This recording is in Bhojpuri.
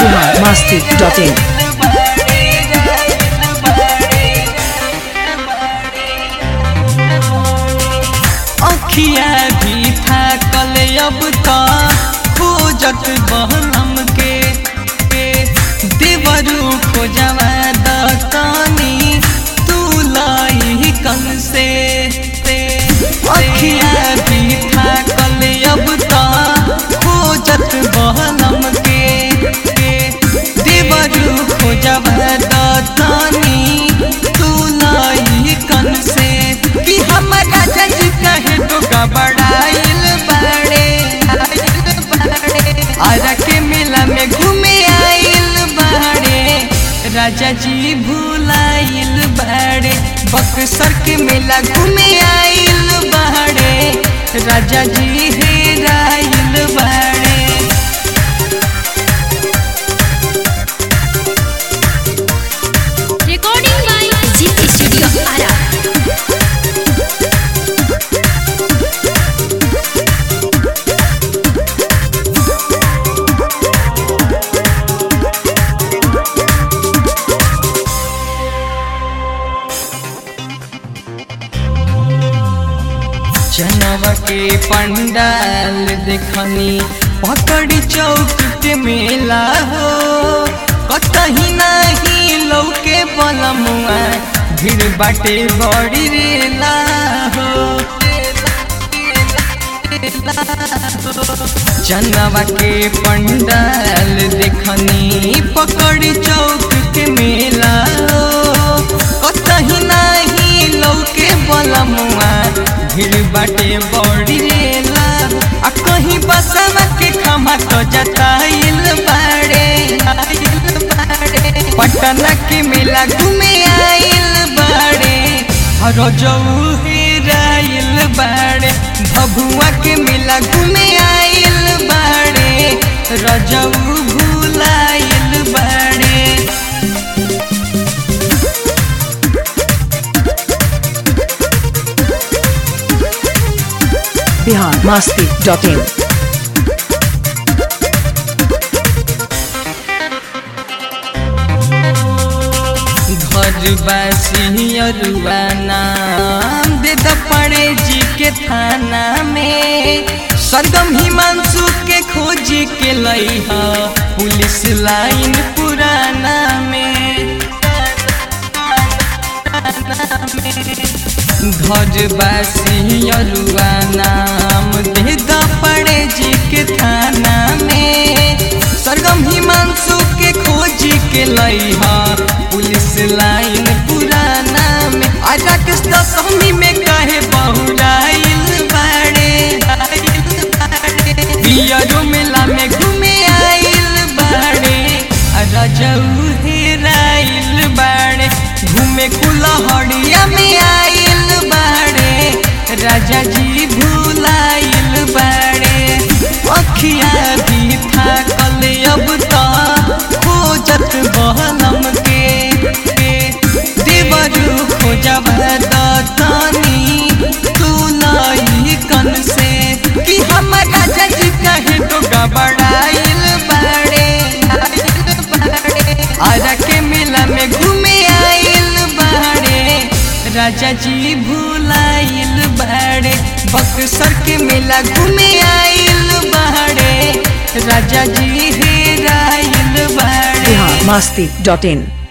बिहार मस्ती डॉट इन अखिया भी था कल अब तो खोजत बहनम के के देवरू खोजवा दतनी तू लाई कन से से अखिया भी था कल अब तो खोजत बहनम के के देवरू खोजवा दतनी तू लाई कन से कि हमारा जज कहे तो गबड़ाइल बाड़े आरा के मेला में घूमे आइल बाड़े राजा जी भूलाइल बाड़े बक्सर के मेला घूमे आइल बाड़े राजा जी हेराइल बाड़े Recording by GT Studio Ara. जनवा के पंडाल देखनी पकड़ी चौक के मेला हो कतही नहीं लौके बलमुआ भीड़ बाटे बड़ी रेला हो जनवा के पंडाल देखनी पकड़ी चौक के मेला हो कतही नहीं लौके बलमुआ भीड़ बाटे बड़ी रेला आ कहीं बसवा के खमा तो जताइल बाड़े पटना के मेला घूमे आइल बाड़े रजऊ हेराइल बाड़े भभुआ के मेला घूमे आइल बाड़े रजऊ भूलाइल बाड़े बिहार मस्ती डॉट इन घर बासी अरुआ नाम दे द पड़े जी के थाना में सरगम हिमांशु के खोजी के लई ह पुलिस लाइन पुराना में घर बासी अरुआ नाम दे द पड़े जी के थाना में सरगम हिमांशु के खोजी के लई ह पुलिस लाइन पुराना में आजा के दशमी में कहे बहुराइल बाड़े बियरो मेला में घूमे आइल बाड़े रजऊ हेराइल बाड़े घूमे कुलहड़िया में आइल बाड़े राजा जी भूलाइल बाड़े अखिया भी था कल अब तो खोजत बहनम के के देवरू खोजब दतनी तू लाई कन से कि हमारा जज कहे तो गबड़ाइल बाड़े आरा के मेला में घूमे आइल बाड़े राजा जी भूलाइल बाड़े बक्सर के मेला घूमे आइल बाड़े राजा जी हेराइल बाड़े बिहार मस्ती डॉट इन